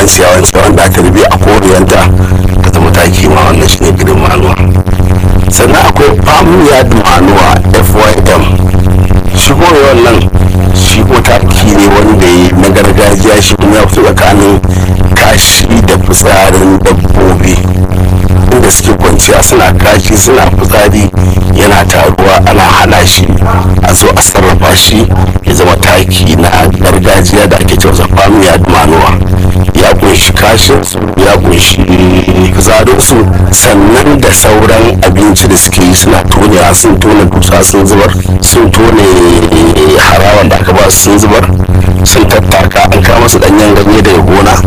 ciyawan ciyawan da aka rube a koriyanta ta zama taki ma wannan shine gidan manuwa sannan akwai famuya manuwa fym shi kuma wannan shi ko taki ne wanda ya na gargajiya shi kuma ya fito tsakanin kashi da fitsarin dabbobi inda suke kwanciya suna kashi suna fitsari yana taruwa ana hana shi a zo a sarrafa shi ya zama taki na gargajiya da ake cewa famiya manuwa ya kunshi kashin su ya kunshi fitsarin su sannan da sauran abinci da suke yi suna tonewa sun tone dusa sun zubar sun tone harawan da aka ba su sun zubar sun tattaka an kama su danyen ganye daga gona